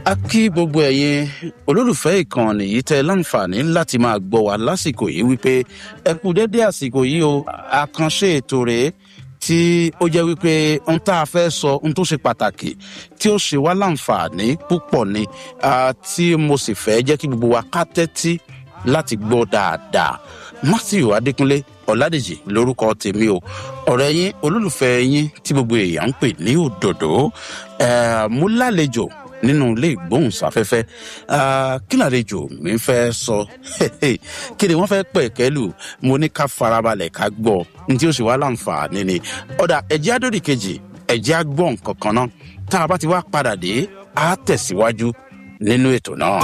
a kí gbogbo ẹ̀yin olólùfẹ́ ìkànnì yìí tẹ láǹfààní láti máa gbọ́ wa lásìkò yìí wípé ẹ kú dédé àsìkò yìí o àkànṣe ètò rèé tí ó jẹ́ wípé ohun tá a fẹ́ sọ ohun tó ṣe pàtàkì tí ó ṣe wá láǹfààní púpọ̀ ni tí mo sì fẹ́ jẹ́ kí gbogbo wa ká tẹ́tí láti gbọ́ dáadáa matthew adékúnlé ọ̀làdèjì lórúkọ tèmi o ọ̀rẹ́ yín olólùfẹ́ yín tí gbogbo èèyàn ń pè ní òdòdó mú lálejò nínú ilé ìgbóhùnsáfẹ́fẹ́ kí làlejò mi fẹ́ sọ kí ni wọ́n fẹ́ pẹ̀ kẹ́lù mo ní ká farabalẹ̀ ká gbọ́ ní tí ó sì wá láǹfààní ni ọ̀dà ẹ̀jẹ̀ àdódì kejì ẹ̀jẹ̀ àgbọ̀n kankan náà tá a bá ti wá padà dé á tẹ̀síwájú nínú ètò náà.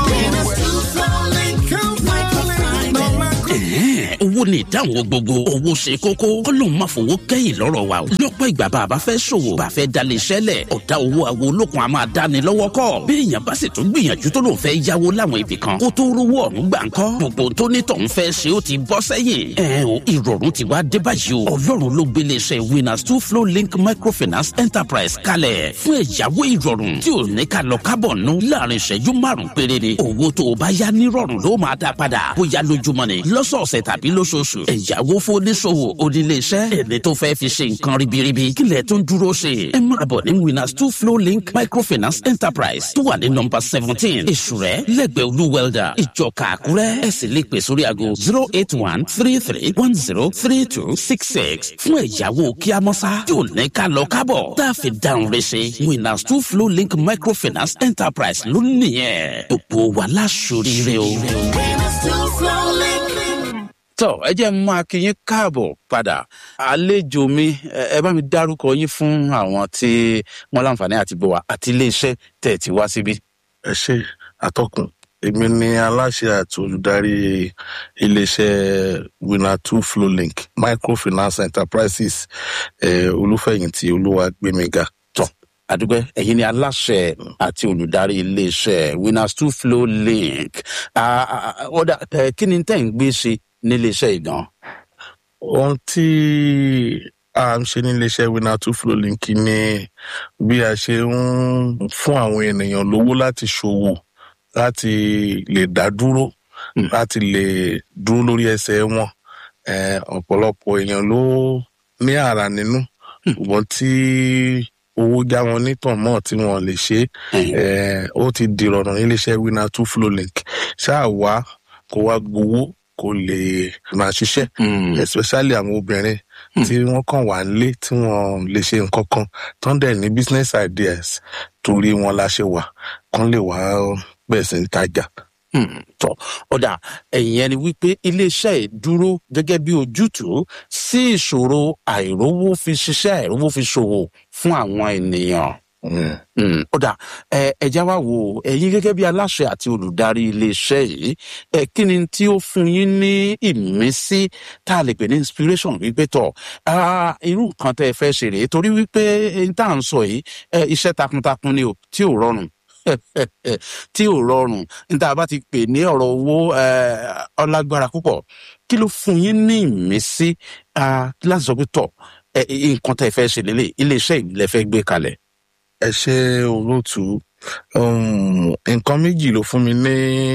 owó ni ìdáhùn gbogbo owó ṣe kókó kọlọ́n máa fowó kẹ́yìn lọ́rọ̀ wa o lọ́pọ̀ ìgbà bá a bá fẹ́ ṣòwò bá a fẹ́ dalẹ̀ iṣẹ́ lẹ̀ ọ̀dà owó àwọn olókun a máa dáni lọ́wọ́ kọ́ bí èèyàn bá sì tún gbìyànjú tó lòun fẹ́ yáwó láwọn ibì kan kó tó rówó ọ̀hún gbà ń kọ́ gbogbo tó ní tọ̀hún fẹ́ ṣe ó ti bọ́ sẹ́yìn ẹ o ìrọ̀rùn ti wá dé báyìí o ọlọ́run ló gbélé iṣẹ́ winners two flow link microfinance enterprise kalẹ̀ fún ẹ̀yáwó ìrọ̀rùn tí ò ní ká lọ kábọ̀ nù láàrin ìṣẹ́jú márùn-ún péré ni owó tó o bá yá nírọ̀rùn ló máa dá padà bóyá lójúmọ́ ni lọ́sọ̀ọ̀sẹ̀ tàbí lóṣooṣù ẹ̀yáwó fóníṣòwò oníléeṣẹ́ ẹni tó fẹ́ fi ṣe nǹkan ribiribi kílẹ̀ tó ń dúró ṣe ẹ máa bọ̀ ní winners two flow link microfinance enterprise tó wà ní nọmba seventeen èṣùrẹ́ lẹ́gbẹ̀ẹ́ olú welder ìjọka àkúrẹ́ ẹ sì lè pè sórí aago zero eight one three three one zero three two six six fún ẹ̀yáwó kíámọ́sá tí ò ní ká lọ kábọ̀ tá a fi dáhùn rẹ̀ ṣe winners two flow link microfinance enterprise ló nìyẹn gbogbo wa láṣoríire o. Winners two flow link. tọ ẹ jẹ́ mú akínyín káàbọ̀ padà àlejò mi ẹ bá mi dárúkọ yín fún àwọn tí wọ́n láǹfààní àti bọ̀ wá àti iléeṣẹ́ tẹ̀ tí wá síbí. ẹ ṣe àtọkùn èmi ni aláṣẹ àti olùdarí iléeṣẹ winner two flow link microfinance enterprises eh, olúfẹyìntì olúwàgbẹmíga tọ àdúgbò ẹ̀yin ni aláṣẹ àti olùdarí iléeṣẹ́ winners two flow link ọ̀dà kí ni tẹ̀ ń gbé ṣe níléeṣẹ́ ìdán. ohun tí a ń ṣe níléeṣẹ winner two flow link ni bí a ṣe ń fún àwọn ènìyàn lówó láti ṣòwò láti lè dá dúró láti lè dúró lórí ẹsẹ wọn Eh, ọ̀pọ̀lọpọ̀ èèyàn ló ní àrà nínú ṣùgbọ́n tí owó já wọn nítàn mọ́ tí wọ́n lè ṣe é ó ti dìrọ̀rùn níléeṣẹ́ winner two flow link ṣáà wá kó wá gbowó kó lè máa ṣiṣẹ́ especially àwọn obìnrin tí wọ́n kàn wá nílé tí wọ́n lè ṣe nǹkan kan tó ń dẹ̀ ní business ideas torí wọn la ṣe wà kán lè wá bẹ̀rẹ̀ sí ń tajà. tọ ọ̀dà ẹ̀yìn ẹni wípé iléeṣẹ́ ẹ̀ dúró gẹ́gẹ́ bí ojútùú sí ìṣòro àìrówó fi ṣiṣẹ́ àìrówó fi ṣòwò fún àwọn ènìyàn. Mm, ọ̀dà ẹ ẹja wá wò ó ẹ̀yin gẹ́gẹ́ bí aláṣẹ àti olùdarí iléeṣẹ́ yìí ẹ kí ni tí ó fún yín ní ìmísí tá a lè pè ní inspiration wípé tọ̀ ah, irú nǹkan tẹ́ ẹ fẹ́ ṣe rèé torí wípé n tá à ń sọ yìí ẹ, iṣẹ́ takuntakun ni o tí ò rọrùn tí ò rọrùn níta bá ti pè ní ọ̀rọ̀ owó eh, ọlágbára púpọ̀ kí ló fún yín ní ìmísí ah, láti sọ pé tọ̀ ẹ, nǹkan tẹ́ ẹ fẹ́ ṣe lélẹ̀ iléeṣẹ́ ìlẹ̀ fẹ́ gbé kalẹ̀. ẹ ṣe olóòtú um, nǹkan méjì ló fún mi ní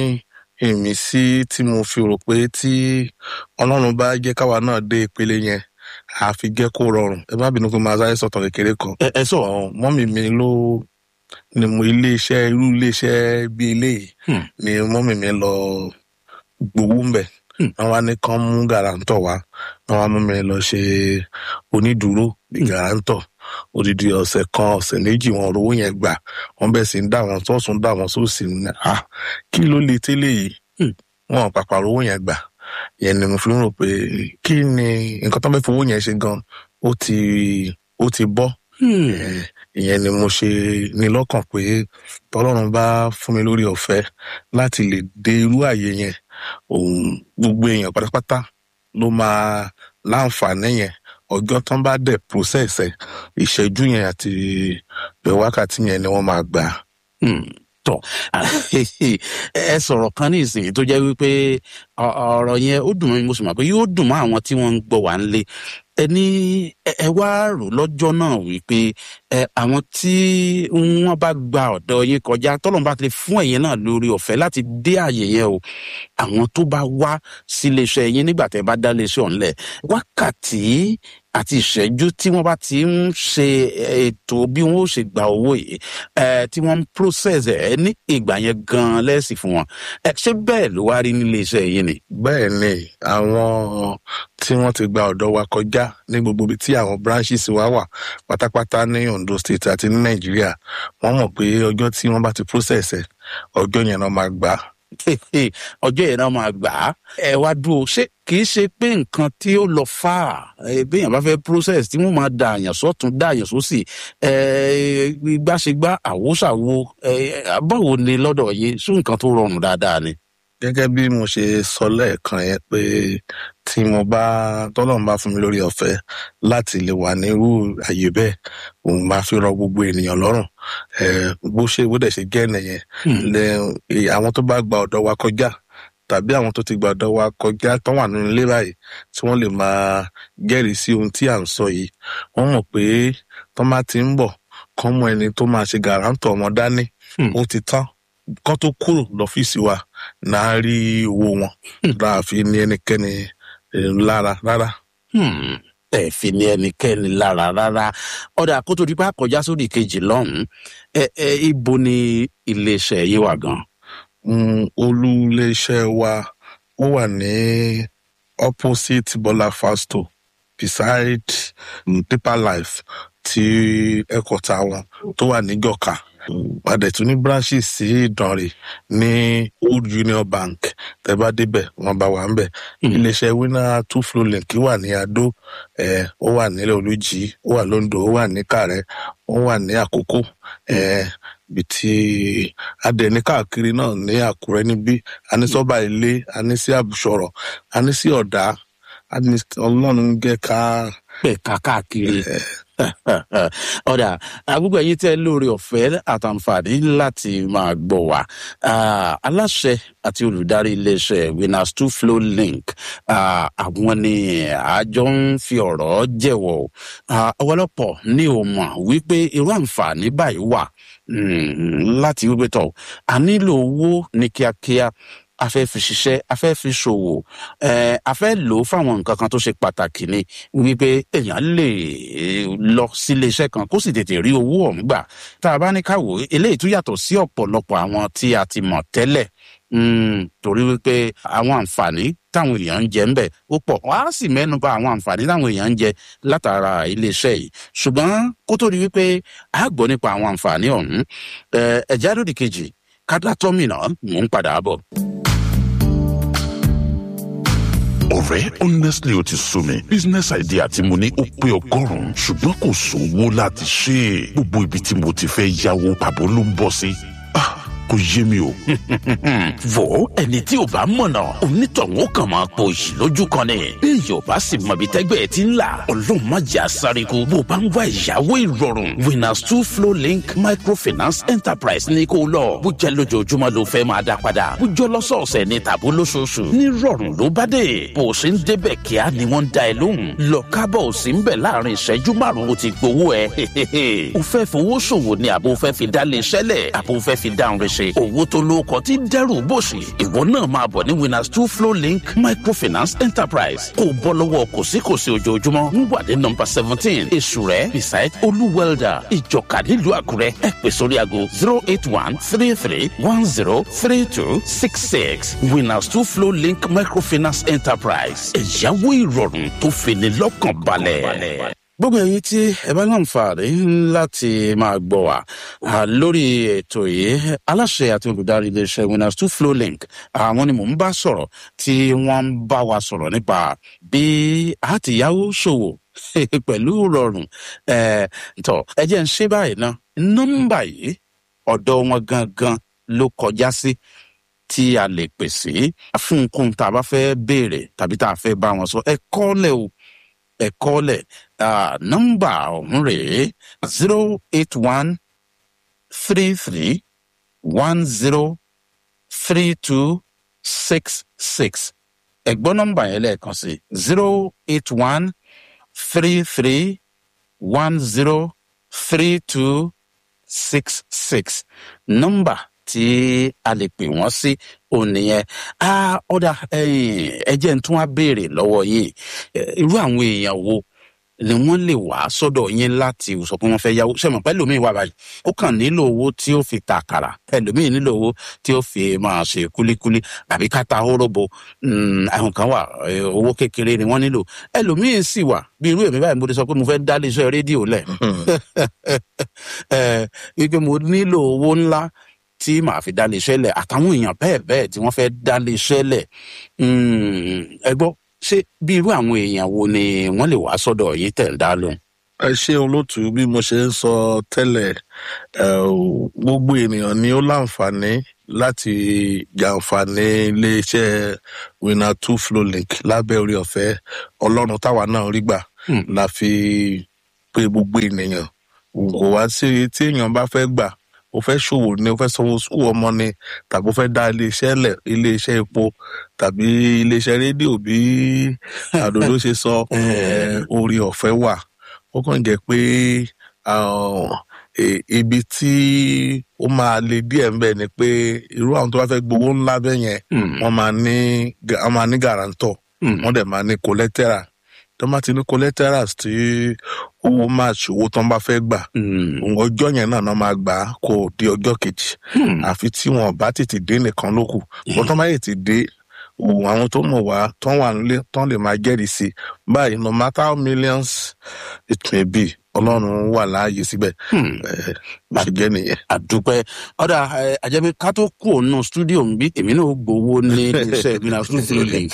ìmísí tí mo fi rò pé tí ọlọ́run bá jẹ́ káwa náà dé ìpele yẹn àfi jẹ́ kó rọrùn ẹ má bínú pé máa sáré sọ̀tàn kékeré kan ẹ ẹ sọ Ọ̀, mọ́mì mi ló ni mo iléeṣẹ́ irú iléeṣẹ́ bíi eléyìí Hmm. ni mọ́mì mi lọ gbowó ń bẹ̀ Hmm. wọ́n wá ní kán mú gàràǹtọ̀ wá wọ́n wá mú mi lọ ṣe onídùúró bí gàràǹtọ̀ odidi ọ̀sẹ̀ kan ọ̀sẹ̀ méjì wọn rówó yẹn gbà wọ́n bẹ̀ sí ń dà wọ́n sọ́ọ̀sùn dà wọ́n sósì ní à kí ló lè tẹ́lẹ̀ yìí Hmm. wọn ò pàpà rówó yẹn gbà yẹn ni mo fi ń rò pé kí ni nǹkan tó ń fẹ́ fowó yẹn ṣe gan ó ti ó ti bọ́ Eh, ìyẹn ni mo ṣe ní lọ́kàn pé tọ́lọ́run bá fún mi lórí ọ̀fẹ́ láti lè dé irú àyè yẹn òun gbogbo èèyàn pátápátá ló máa láǹfààní yẹn ọjọ́ tán bá dẹ̀ process ẹ̀ ìṣẹ́jú yẹn àti wákàtí yẹn ni wọ́n máa gbà. Hmm, tọ ẹ sọ̀rọ̀ kan ní ìsìn tó jẹ́ wípé ọ- ọ̀rọ̀ yẹn ó dùn mí mo sì mọ̀ pé yóò dùn mọ́ àwọn tí wọ́n ń gbọ́ wá ń lé ẹni ẹ wá rò lọ́jọ́ náà wípé ẹ àwọn tí wọ́n bá gba ọ̀dọ̀ yín kọjá tọ́lọ́mù bá ti fún ẹ̀yin náà lórí ọ̀fẹ́ láti dé àyè yẹn o àwọn tó bá wá sí iléeṣẹ́ yín nígbà tẹ́ bá dá iléeṣẹ́ ọ̀hún lẹ̀ wákàtí àti ìṣẹ́jú tí wọ́n bá ti ń ṣe ètò bí wọ́n ó ṣe gba owó yìí ẹ tí wọ́n ń process ẹ̀ ní ìgbà yẹn gan-an lẹ́sìn fún wọn ẹ ṣé bẹ́ẹ̀ ló wá rí nílé iṣẹ́ yín ni. bẹ́ẹ̀ ni àwọn tí wọ́n ti gba ọ̀dọ̀ wa kọjá ní gbogbo ibi tí àwọn branches wa wà pátápátá ní ondo state àti ní nàìjíríà wọ́n mọ̀ pé ọjọ́ tí wọ́n bá ti process ẹ̀ ọjọ́ yẹn náà máa gbà á ọjọ́ yẹn náà máa gbà á ẹ wá dúró ṣé kì í ṣe pé nǹkan tí ó lọ fà á béèyàn bá fẹ́ process tí wọ́n máa da àyàn sọ́tún da àyàn sósì gbàṣegbà àwòṣàwo báwo ni lọ́dọ̀ yìí sún nǹkan tó rọrùn dáadáa ni. gẹ́gẹ́ bí mo ṣe sọ lẹ́ẹ̀kan yẹn pé tí mo bá tọ́lọ́run bá fún mi lórí ọ̀fẹ́ láti lè wà nírú àyè bẹ́ẹ̀ òun máa fi rọ gbogbo ènìyàn lọ́rùn bó ṣe bó dẹ̀ ṣe jẹ́ nìyẹn àwọn tó bá gba ọ̀dọ̀ wa kọjá tàbí àwọn tó ti gba ọ̀dọ̀ wa kọjá tó wà nínú ilé báyìí tí wọ́n lè máa jẹ́rìí sí ohun tí à ń sọ yìí wọ́n mọ̀ pé tó máa ti ń bọ̀ kán mọ ẹni tó máa ṣe gàrántọ̀ ọmọ dání ó ti tán kán tó kúrò lọ́fíìsì wa náà rí owó wọn láàfin ní ẹnikẹ́ni lára rárá. ẹ fi ní ẹnikẹ́ni lára rárá ọ̀dà kó tó di pa kọjá sórí kejì lọ́hùn-ún ẹ ẹ ibo ni iléeṣẹ́ yìí wà gan. olú iléeṣẹ́ wa ó wà ní opposite Bọ́lá Fasto beside Deeper Life tí ẹ̀kọ́ta wọn tó wà ní Gọ̀ka adẹ̀tún ní branches sí ìdànrè ní old union bank tẹ́ bá débẹ̀ wọ́n bá wà ń bẹ̀ iléeṣẹ́ winner two flow link wà ní adó ẹ̀ ó wà nílẹ̀ olùjì ó wà londo ó wà ní kàrẹ́ ó wà ní àkókò ẹ̀ bí tí adẹ̀ ní káàkiri náà ní àkúrẹ́ níbí a ní sọ́ba ilé a ní sí àbùsọ̀rọ̀ a ní sí ọ̀dà a ní ọlọ́run gẹ́ ká. bẹ́ẹ̀ ká káàkiri ọ̀dà àgbègbè yìí tẹ́ lórí ọ̀fẹ́ àtàǹfààní láti máa gbọ́ wá aláṣẹ àti olùdarí iléeṣẹ́ winners two flow link àwọn ni àjọ ń fi ọ̀rọ̀ jẹ̀wọ̀ ọ̀pọ̀lọpọ̀ ní o mọ̀ wípé irú àǹfààní báyìí wà láti wípé tọ̀ a nílò owó ní kíákíá a fẹ́ fi ṣiṣẹ́ a fẹ́ fi ṣòwò ẹ̀ a fẹ́ lò ó fáwọn nǹkan kan tó ṣe pàtàkì ni wípé èèyàn lè lọ sílé iṣẹ́ kan kó sì tètè rí owó ọ̀hún gbà tá a bá ní ká wò ó eléyìí tún yàtọ̀ sí ọ̀pọ̀lọpọ̀ àwọn tí a ti mọ̀ tẹ́lẹ̀ torí wípé àwọn àǹfààní táwọn èèyàn ń jẹ ń bẹ̀ ó pọ̀ wọ́n á sì mẹ́nu bà àwọn àǹfààní táwọn èèyàn ń jẹ látara iléeṣẹ́ yìí ṣùgbọ́n kó tó di wípé a gbọ́ nípa àwọn àǹfààní ọ̀hún ẹ̀já lódì kejì kádà tọ́mìnà mò ń padà bọ̀. ọ̀rẹ́ honestly ó ti sú mi business idea tí mo ní ó pé ọgọ́rùn-ún ṣùgbọ́n kò sówó láti ṣe é gbogbo ibi tí mo ti fẹ́ yáwó pàbó ló ń bọ̀ sí Ah, kò yé mi o. wo ẹni tí ò bá mọ̀nà onítọ̀hún ó kàn máa po ìṣì lójú kan ni bí èèyàn bá sì mọ ibi tẹ́gbẹ́ ẹ ti ń là ọlọ́run má jẹ́ àsáríkú bó bá ń wá ìyàwó ìrọ̀rùn winners two flow link microfinance enterprise ní kó lọ bó jẹ́ lójoojúmọ́ ló fẹ́ máa dá padà bó jọ lọ́sọ̀ọ̀sẹ̀ ní tàbó lóṣooṣù ní rọ̀rùn ló bá dé bó o ṣe ń débẹ̀ kíá ni wọ́n ń da ẹ lóhùn lọ kábọ̀ ò sí ń bẹ̀ láàrin ìṣẹ́jú márùn-ún ó ti gbowó ẹ o fẹ́ fowó ṣòwò ni àbò fẹ́ fi dálé iṣẹ́lẹ̀ àbò fẹ́ fi dáhùn rẹ̀ ṣe owó tó lóko tí ń dẹ́rù bòṣì ìwọ náà máa bọ̀ ní winners two flow link microfinance enterprise kó o bọ́ lọ́wọ́ kòsíkòsí ojoojúmọ́ ń wà ní nọmba seventeen èṣù rẹ̀ beside olú welder ìjọka nílùú àkúrẹ́ ẹ pè sórí aago zero eight one three three one zero three two six six winners two flow link microfinance enterprise ẹ̀yáwó ìrọ̀rùn tó fini lọ́kàn balẹ̀. gbogbo ẹyin tí ẹ bá láǹfààní láti máa gbọ́ wá ah, lórí ètò yìí aláṣẹ àti olùdarí iléeṣẹ́ winners two flow link àwọn ni mò ń bá sọ̀rọ̀ tí wọ́n ń bá wa sọ̀rọ̀ nípa bí a ti yáwó ṣòwò pẹ̀lú rọrùn Eh, tọ ẹ jẹ́ ń ṣe báyìí ná nọ́mbà yìí ọ̀dọ̀ wọn gangan ló kọjá sí tí a lè pè sí fún nǹkan tá a bá fẹ́ béèrè tàbí tá a fẹ́ bá wọn sọ ẹ kọ́lẹ̀ o ẹ kọ́lẹ̀ Ah, nọ́mbà ọ̀hún rèé zero eight one three three one zero three two six six ẹ̀gbọ́n nọ́mbà yẹn lẹ́ẹ̀kan sí zero eight one three three one zero three two six six nọ́mbà tí a lè pè wọ́n sí òun nìyẹn a ọ̀dà ẹ̀jẹ̀ ń tún wá béèrè lọ́wọ́ yìí irú àwọn èèyàn wo ni wọ́n lè wá sọ́dọ̀ yín láti sọ pé wọ́n fẹ́ yáwó ṣe mọ̀ pé ẹlòmíì wà báyìí ó kàn nílò owó tí ó fi ta àkàrà ẹlòmíì nílò owó tí ó fi máa ṣe kúlíkúlí àbí ká ta hóróbo àwọn kan wà eh, owó kékeré ni wọ́n nílò ẹlòmíì sì wà bí irú èmi báyìí mo ti sọ pé mo fẹ́ dá iléeṣẹ́ rédíò lẹ̀ Eh, wípé mo nílò owó ńlá tí màá fi dá iléeṣẹ́ lẹ̀ àtàwọn èèyàn bẹ́ẹ̀ bẹ́ẹ̀ tí wọ́n fẹ́ dá iléeṣẹ́ lẹ̀ Mm, ẹ gbọ́ ṣé bí irú àwọn èèyàn wo ni wọ́n lè wá sọ́dọ̀ yín tẹ̀ ń dá lóhùn. ẹ ṣe olótú bí mo ṣe ń sọ tẹ́lẹ̀ ẹ, ò, gbogbo ènìyàn ni ó láǹfààní láti jàǹfààní iléeṣẹ́ winner two flow link lábẹ́ orí ọ̀fẹ́ ọlọ́run táwa náà rí gbà Hmm. la fi pé gbogbo ènìyàn kò wá sí tí èèyàn bá fẹ́ gbà ó fẹ́ ṣòwò ni ó fẹ́ sanwó sùkúù ọmọ ni tàbí ó fẹ́ dá iléeṣẹ́ lẹ̀ iléeṣẹ́ epo tàbí iléeṣẹ́ rédíò bí àdòdó ṣe sọ ẹ, orí ọ̀fẹ́ wà ó kàn jẹ́ pé àwọn, e- ibi tí ó máa le díẹ̀ ń bẹ̀ ni pé irú àwọn tó bá fẹ́ gbowó ńlá bẹ́ẹ̀ yẹn Mm, wọ́n máa ní ga- wọ́n máa ní guarantor mm, wọ́n dẹ̀ máa ní collateral tó bá ti ní collaterals tí owó máa ṣòwò tó ń bá fẹ́ gbà mm, ọjọ́ yẹn náà náà máa gbà á kó di ọjọ́ kejì mm. àfi tí wọn bá tètè dé nìkan ló kù wọn tó bá yẹ ti dé òun àwọn tó mọ̀ wá tó wà nílé tó lè máa jẹ́rìí sí i báyìí no matter how millions it may be ọlọ́run wà láàyè síbẹ̀ Hmm. ẹ̀ bá ṣe jẹ́ nìyẹn. àdúpẹ́ ọ̀dà ẹ, àjẹbí ká tó kú òun stúdíò ń bí èmi náà ó gbowó ní iṣẹ́ mi náà stúdíò link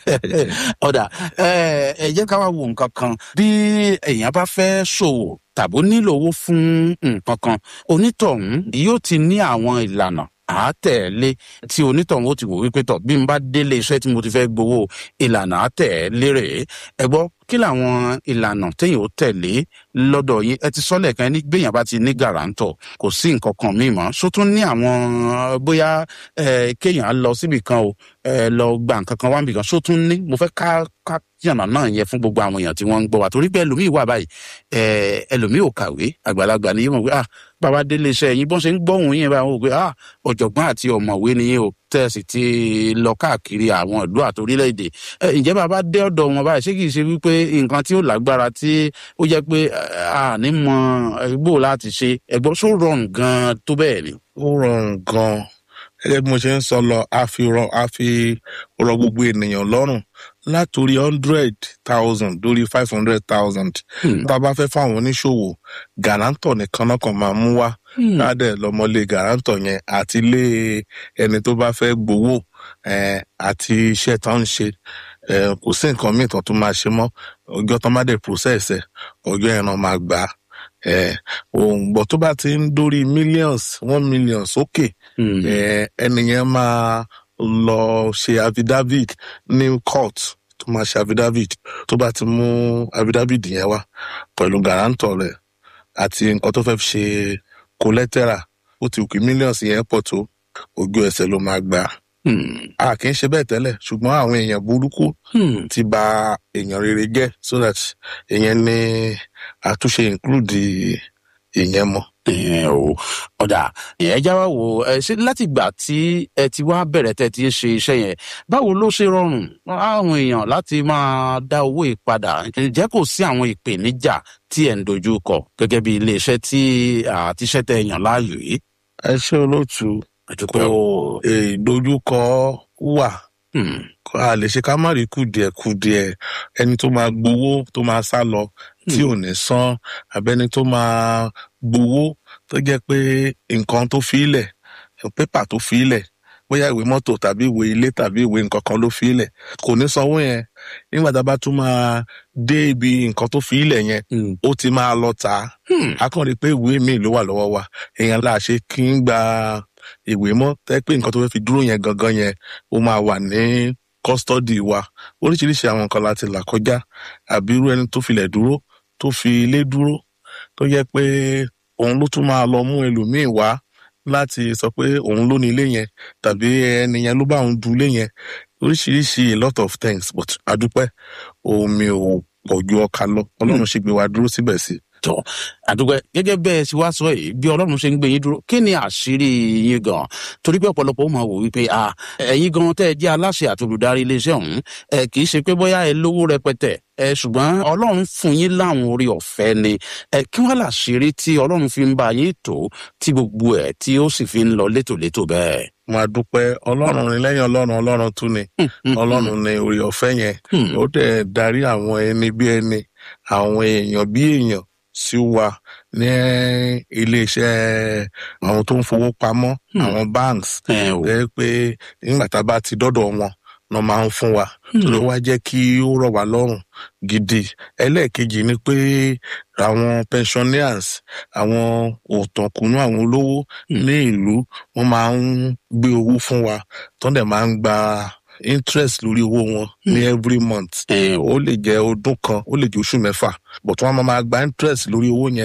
ọ̀dà ẹ ẹ jẹ́ ká wá wo nǹkan kan bí èèyàn bá fẹ́ ṣòwò tàbí ó nílò owó fún nǹkan kan onítọ̀hún yóò ti ní àwọn ìlànà àátẹ̀lé tí onítọ̀hún ó ti wò wípé tọ̀ bí n bá délé iṣẹ́ tí mo ti fẹ́ gbowó ìlànà àátẹ̀lé rèé ẹ gbọ́ kí làwọn ìlànà téèyàn ó tẹ̀lé lọ́dọ̀ yín ẹ ti sọ lẹ́ẹ̀kan ní gbéyàn bá ti ní gàràǹtọ̀ kò sí nǹkan kan míì mọ́ ṣó tún ní àwọn eh, bóyá eh, kéèyàn á lọ síbì kan o eh, lọ gba nǹkan kan wá níbì kan ṣó tún ní mo fẹ́ ká ká yànnà náà yẹ fún gbogbo àwọn èèyàn tí wọ́n ń gbọ́ wa torí pé ẹlòmíì wà báyìí eh, ẹlòmíì ò kàwé àgbàlagbà ni yín mọ̀ pé ah bàbá délé iṣẹ́ yín bọ́n ṣe ń gbọ́hùn yín báwọn ò pé ah ọ̀jọ̀gbọ́n àti ọ̀mọ̀wé ni yín o tẹ̀sí ti lọ káàkiri àwọn ìlú àti orílẹ̀-èdè ẹ, ǹjẹ́ bàbá dé ọ̀dọ̀ wọn báyìí ṣé kìí ṣe wípé nǹkan tí ó lágbára tí ó jẹ́ pé eh, a ní mọ ẹgbó láti ṣe ẹgbọ́n ṣó rọrùn gan-an tó bẹ́ẹ̀ ni. ó rọrùn gan-an gẹ́gẹ́ bí mo ṣe ń sọ lọ a fi rọ a fi rọ gbogbo ènìyàn lọ́rùn látòrí hundred thousand dórí five hundred thousand Hmm. tá a bá fẹ́ fáwọn oníṣòwò gàrántọ̀ nìkan náà kàn máa mú wá Hmm. ládẹ lọmọlé gàrántọ̀ yẹn àti ilé ẹni tó bá fẹ́ gbowó eh, àti iṣẹ́ tó ń ṣe eh, kò sí nǹkan míì tó tún máa ṣe mọ́ ọjọ́ tó má dé process ẹ̀ ọjọ́ yẹn náà máa gbà á eh, òun bọ̀ tó bá ti ń dórí millions one million sókè Hmm. eh, ẹni yẹn máa lọ ṣe affidavit ní court tó máa ṣe affidavit tó bá ti mú affidavit yẹn wá pẹ̀lú guarantor rẹ̀ àti nǹkan tó fẹ́ fi ṣe collateral ó ti kí millions yẹn pọ̀ tó ojú ẹsẹ̀ ló máa gbà Hmm. a kì í ṣe bẹ́ẹ̀ tẹ́lẹ̀ ṣùgbọ́n àwọn èèyàn burúkú Hmm. ti ba èèyàn rere jẹ́ so that èèyàn ní àtúnṣe include ìyẹn mọ́. ẹ o ọ̀dà ẹ já wa wò ẹ ṣe láti ìgbà tí ẹ ti wá bẹ̀rẹ̀ tẹ́ ti ń ṣe iṣẹ́ yẹn báwo ló ṣe rọrùn àwọn èèyàn láti máa dá owó ìpadà ǹjẹ́ kò sí àwọn ìpèníjà tí ẹ̀ ń dojú kọ gẹ́gẹ́ bí iléeṣẹ́ tí àtiṣẹ́ tẹ yàn láàyò yìí. ẹ ṣe olóòtú ẹ kò dúpẹ́ o. ìdojúkọ wà Hmm. a lè ṣe ká má rí kùdìẹ̀kùdìẹ̀ ẹni tó máa gbowó tó máa sá lọ tí ò ní san abẹ́ni tó máa gbowó tó jẹ́ pé nǹkan tó fi ilẹ̀ pépà tó fi ilẹ̀ bóyá ìwé mọ́tò tàbí ìwé ilé tàbí ìwé nǹkan kan ló fi ilẹ̀ kò ní sanwó yẹn nígbà tá a bá tún máa dé ibi nǹkan tó fi ilẹ̀ yẹn Hmm. ó ti máa lọ tà á Hmm. a kàn rí i pé ìwé míì ló wà lọ́wọ́ wa èèyàn là ṣe kí ń gba ìwé mọ́ tẹ́ pé nǹkan tó fẹ́ fi dúró yẹn gangan yẹn ó máa wà ní kọ́sítọ́dì wa oríṣiríṣi àwọn nǹkan láti là kọjá àbí irú ẹni tó filẹ̀ dúró tó fi ilé dúró tó yẹ pé òun ló tún máa lọ mú ẹlòmíín wá láti sọ pé òun ló ní ilé yẹn tàbí ẹni yẹn ló bá òun du ilé yẹn oríṣiríṣi a lot of things but adúpẹ́ omi ò pọ̀ ju ọkà lọ ọlọ́run sì gbé wa dúró síbẹ̀ sí. tọ àdúgbò gẹgẹ bẹẹ sì wá sọ yìí bí ọlọrun ṣe ń gbé yín dúró kí ni àṣírí yín gan torí pé ọpọlọpọ ó máa wò wípé à ẹyin gan tẹ ẹ jẹ aláṣẹ àti olùdarí iléeṣẹ ọhún ẹ kì í ṣe pé bóyá ẹ lówó rẹpẹtẹ ẹ ṣùgbọn ọlọrun fún yín láwọn orí ọfẹ ni ẹ kí wọn làṣírí tí ọlọrun fi ń bá yín tó tí gbogbo ẹ tí ó sì fi ń lọ létòlétò bẹẹ. wọn a dúpẹ́ ọlọ́run ni lẹ́yìn ọlọ́run ọlọ́run tún ni ọlọ́run ni orí ọ̀fẹ́ yẹn ó dẹ̀ darí àwọn ẹni bí ẹni àwọn èèyàn bí èèyàn sí wa ní iléeṣẹ́ àwọn tó ń fowó pamọ́ àwọn banks ẹ o ẹ pé nígbà tá a bá ti dọ́dọ̀ wọn náà máa ń fún wa tó ló wá jẹ́ kí ó rọ̀ wá lọ́rùn gidi ẹlẹ́ẹ̀kejì ni pé àwọn pensioners àwọn òtànkùnú àwọn olówó ní ìlú wọn máa ń gbé owó fún wa tó dẹ̀ máa ń gba interest lórí owó wọn ní every month ẹ o ó lè jẹ́ ọdún kan ó lè jẹ́ oṣù mẹ́fà but wọ́n máa máa gba interest lórí owó yẹn